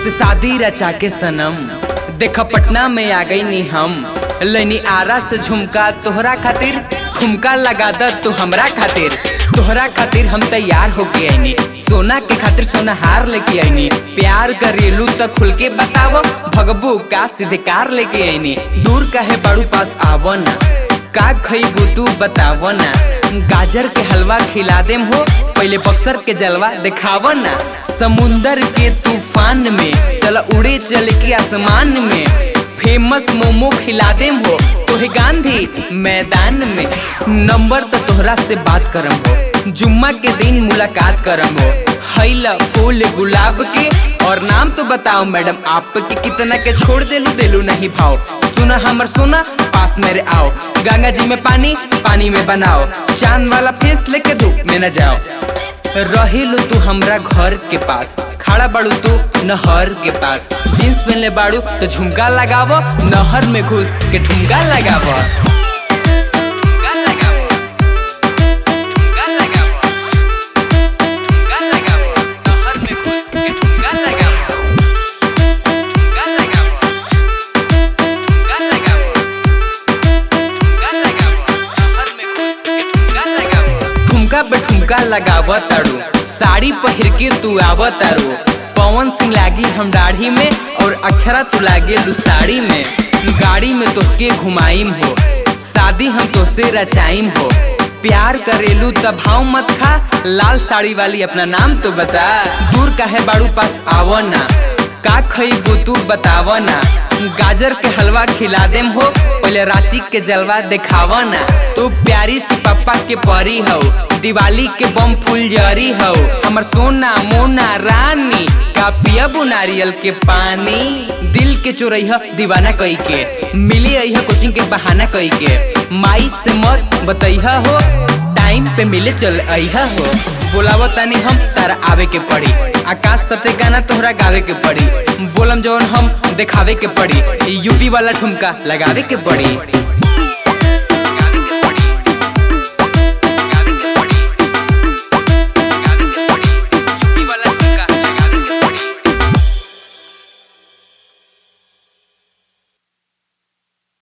तोसे शादी रचा के सनम देखा पटना में आ गई नी हम लैनी आरा से झुमका तोहरा खातिर ठुमका लगा द तू हमरा खातिर तोहरा खातिर हम तैयार होके आईनी सोना के खातिर सोना हार लेके आईनी प्यार करेलू त खुल के बताव भगबू का सीधे कार लेके आईनी दूर कहे बड़ू पास आवो ना का खईबू तू बताव ना गाजर के हलवा खिला देम हो पहले बक्सर के जलवा दिखाव ना समुंदर के तूफान में चल उड़े चल के आसमान में फेमस मोमो खिला देम हो तोहे गांधी मैदान में नंबर तो तोहरा से बात करम हो जुम्मा के दिन मुलाकात करम हो हैला फूल गुलाब के और नाम तो बताओ मैडम आप के कितना के छोड़ देलू देलू नहीं भाव सुना हमर सोना पास मेरे आओ गंगा जी में पानी पानी में बनाओ चांद वाला फेस लेके धूप में न जाओ रहिलू तू हमरा घर के पास खड़ा बाड़ू तू नहर के पास जींस पहनले बाड़ू तो झुमका लगावो नहर में घुस के ठुमका लगावो ठुमका लगावो ठुमका लगावो ठुमका लगावो नहर में घुस के ठुमका लगावो ठुमका लगावो ठुमका लगावो ठुमका लगावो नहर में घुस के ठुमका लगावो ठुमका पे ठुमका लगाव तारू साड़ी पहिर के तू आव तारू पवन सिंह लागी हम दाढ़ी में और अक्षरा तू लागे लू साड़ी में गाड़ी में तोहके घुमाइम हो शादी हम तोसे रचाइम हो प्यार करेलू तब भाव मत खा लाल साड़ी वाली अपना नाम तो बता दूर काहे बाड़ू पास आवो ना का खईबू तू बताव ना गाजर के हलवा खिला देम हो पहले रांची के जलवा दिखाव ना तू प्यारी सी पप्पा के परी हो दिवाली के बम फुलझरी हो हमर सोना मोना रानी का पियबू नारियल के पानी दिल के चोरैह दीवाना कई के मिली अइह कोचिंग के बहाना कई के माई से मत बतैह हो टाइम पे मिले चल अइहा हो बोलावो तनी हम तारा आवे के पड़ी आकाश सते गाना तोहरा गावे के पड़ी बोलम जवन हम दिखावे के पड़ी यूपी वाला ठुमका लगावे के पड़ी